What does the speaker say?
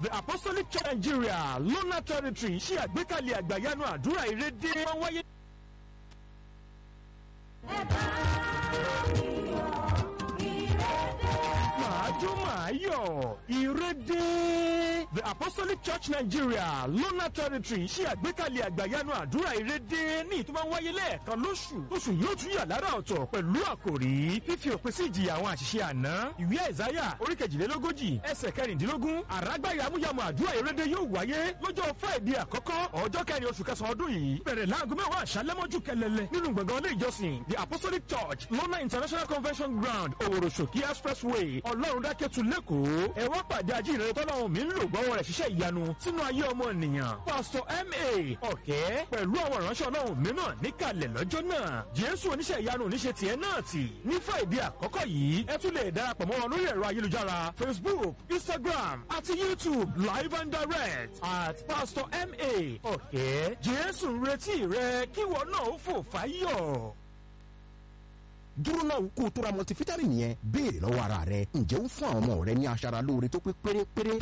the apostolic church nigeria lona territory ṣe àgbékalẹ̀ àgbàyanu àdúrà ìrédé máa wáyé. màá jó màá yọ̀ ìrédé. the apostolic church nigeria lona territory ṣe àgbékalẹ̀ àgbàyanu àdúrà ìrédé ní ìtumọ̀ wáyé lẹ́ẹ̀kan lóṣù oṣù yóò tún yà lára ọ̀tọ̀ pẹ̀lú àkòrí fífi òpin sí ìjìyà àwọn àṣìṣe àná ìwé àìsáyà orí kejìlélógójì ẹsẹ̀ kẹrìndínlógún àrágbáyà amúyàmù àdúrà ìrédé yóò wáyé lọ́jọ́ friday àkọ́kọ́ ọjọ́ kẹrin oṣù kẹsàn-án ọdún yìí bẹ̀rẹ̀ láago mẹ́wàá àṣálẹ́mọ́jú kẹlẹ́lẹ́ nínú gbọ̀ngàn ilé ìjọsìn the apostolic church lona international convention ground òwòròṣòkí expressway ọlọ́run dákẹ́tù lẹ́kọ̀ọ́ ẹ wá pàdé ajínrere tọ́lọ́run mi ń lò gbọ́wọ́ rẹ̀ ṣiṣẹ́ ìyanu sínú ayé ọmọ ènìyàn pastor ma ọ̀kẹ́ pẹ̀lú àwọn ìránṣẹ́ ọlọ́run mìíràn níkàlẹ̀ lọ́jọ́ náà jésù oníṣẹ́ ìyanu oníṣẹ́ tiẹ̀ náà tì ní friday àkọ́kọ́ yìí ẹ tún lè darapọ̀ mọ́ wọn lórí ẹ̀rọ ayélujára facebook instagram àti youtube live and direct at pastor ma ọ̀kẹ́ jésù ń retí rẹ kíwọ náà ó fò fáyọ̀ dúró náà kó o tó ra multivitamin yẹn béèrè lọ́wọ́ ara rẹ ǹjẹ́ ó fún àwọn ọmọ rẹ ní aṣara lóore tó pé pérépéré